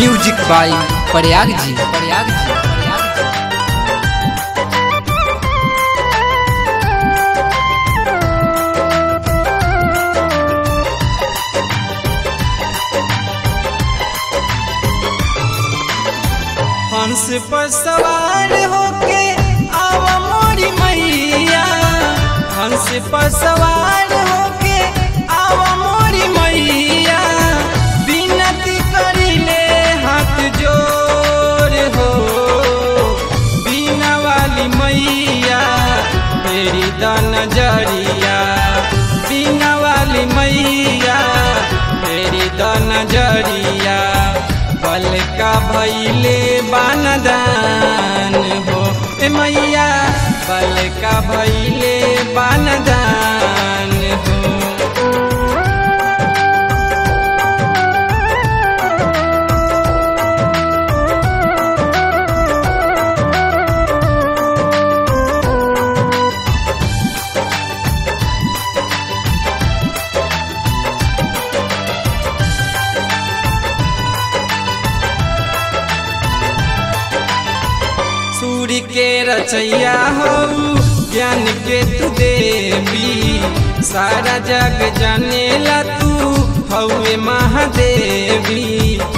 music बाई प्रयाग जी प्रयाग जी प्रयाग जी हंस पर सवार होके आवा मोरी मैया हंस पर सवार होके आवा मोरी मैया विनती करिले हाथ जोर हो बीना वाली मैया मेरी दान जरिया बीना वाली मैया मेरी दान जरिया बल का भैले बानदान हो ए मैया बल का भैले बानदान हो सूर्य के रचैया हो ज्ञान के तू देवी सारा जग जानेला तू हौवे महादेवी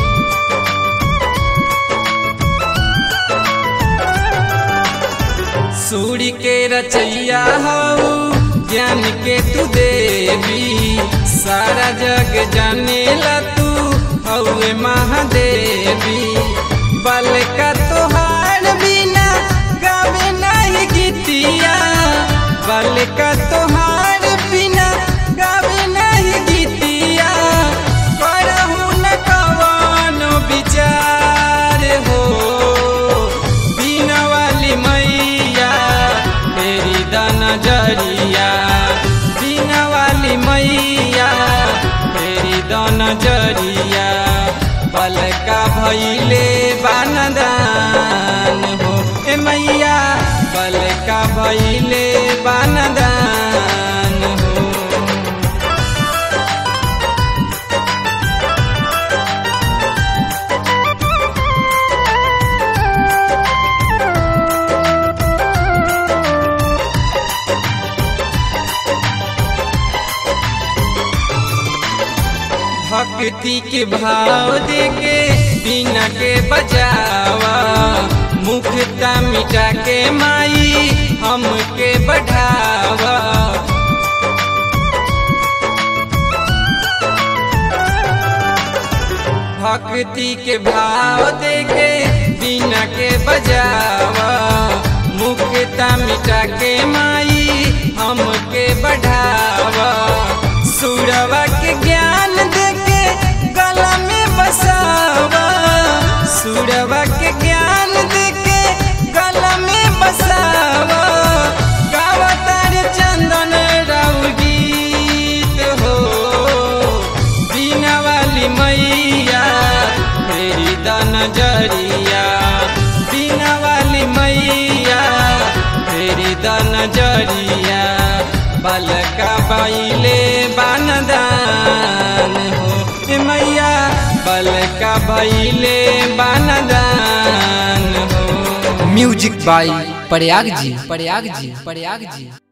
सूर्य के रचैया हो ज्ञान के तू देवी सारा जग जानेला तू हौवे महादेवी बल का तोहार बिना गावे नहीं गीतिया बल का तोहार बिना गावे नहीं गीतिया करहु न कवनो विचार हो बिना वाली मैया मेरी दान जरिया बिना वाली मैया मेरी दान जरिया बल का भैले बानदान हो ए मैया बल का भैले बानदान हो भक्ति के भाव देके बिना के बजावा मुखता मिटा के माई हमके बढ़ावा भक्ति के भाव देके बिना के बजावा मुखता मिटा के माई हमके बढ़ावा सुरवा के ज्ञान देके गला में बसावा सुरवा के ज्ञान देके गला में बसावा गावा तारे चंदन राउ गीत हो बीना वाली मैया मेरी दान जरिया बीना वाली मैया मेरी दान जरिया बल का बैले बानदान हो ए मैया बल का बैले बानदान हो म्यूजिक बाई प्रयाग जी प्रयाग जी प्रयाग जी